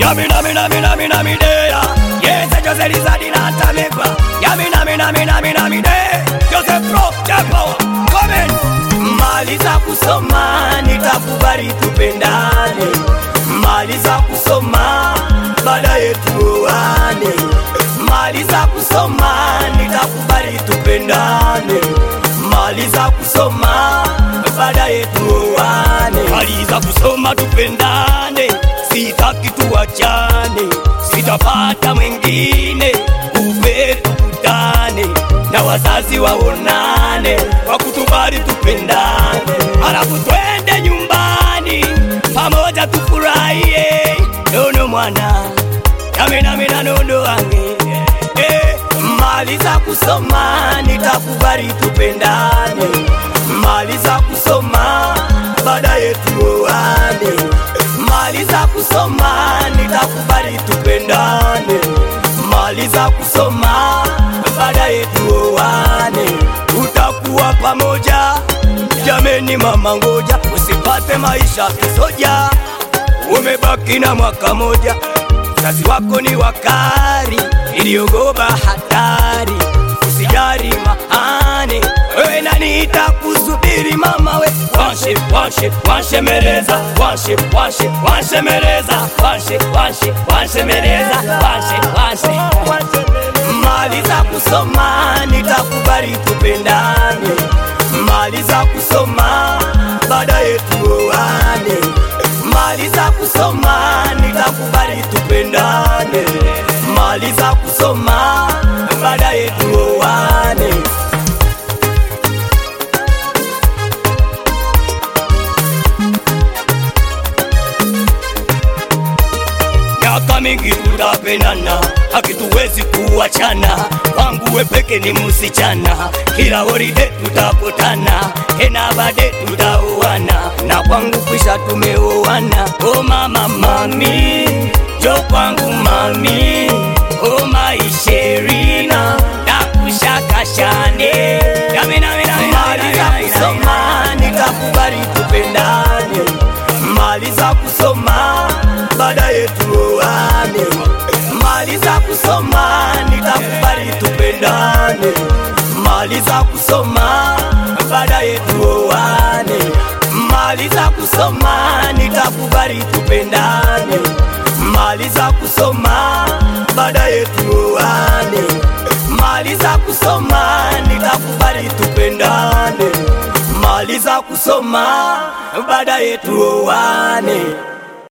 Yami nami nami nami nami dea Yes, Jose Lizadi na Tamekwa Yami nami nami nami nami de Jose Pro, Japo, Komen Maliza kusoma nitakubali tupendane Maliza kusoma baadaye tuoane Maliza kusoma nitakubali tupendane Maliza kusoma baadaye tuoane Maliza kusoma tupendane Sitaki tuachane Sitapata mwingine uve tukutane na wazazi waonane wakutubali tupendane halafu twende nyumbani pamoja tufurahie nono mwana naminamina nono wange eh, maliza kusoma nitakubali tupendane maliza kusoma baadaye tuoane maliza kusoma nitakubali tupendane maliza kusoma baadaye tuoane tutakuwa pamoja jameni mama ngoja usipate maisha kisoja umebaki na mwaka moja mzazi wako ni wakari iliogoba hatari usijari mahane wewe nani itakusubiri mama we wanshe wanshe wanshemereza wanshe wanshe wanshemereza wanshe wanshe wanshemereza wanshe wanshe maliza kusoma nitakubali tupendane maliza kusoma baadaye tuoane maliza kusoma nitakubali tupendane maliza kusoma baadaye tuoane miaka mingi tutapendana, hakituwezi kuachana. Wangu we peke ni msichana, kila horide tutakutana, tena bade tutaoana, na kwangu kwisha tumeoana. O mama mami, jo kwangu mami, o maisherina nakushakashane maliza kusoma nitakubali tupendane maliza kusoma baadaye tuoane maliza kusoma nitakubali tupendane maliza kusoma baadaye tuoane maliza kusoma nitakubali tupendane maliza kusoma baadaye tuoane maliza kusoma nitakubali tupendane maliza kusoma baadaye tuoane